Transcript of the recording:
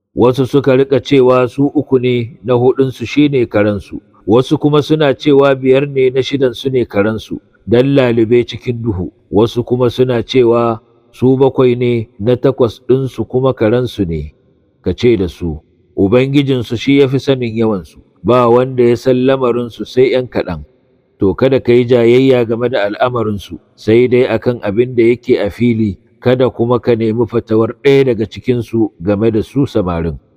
wasu suka rika cewa su uku ne na hudunsu shine karensu wasu kuma suna cewa biyar ne na shidansu ne karensu don lalube cikin duhu wasu kuma suna cewa su bakwai ne na takwas ɗinsu kuma karensu ne ka ce da su ubangijinsu shi ya fi sanin yawansu ba wanda ya san lamarinsu sai ‘yan kaɗan to kada ka yi jayayya game da al'amarinsu sai dai akan abin da yake a fili kada kuma ka nemi fatawar ɗaya daga cikinsu game da su samarin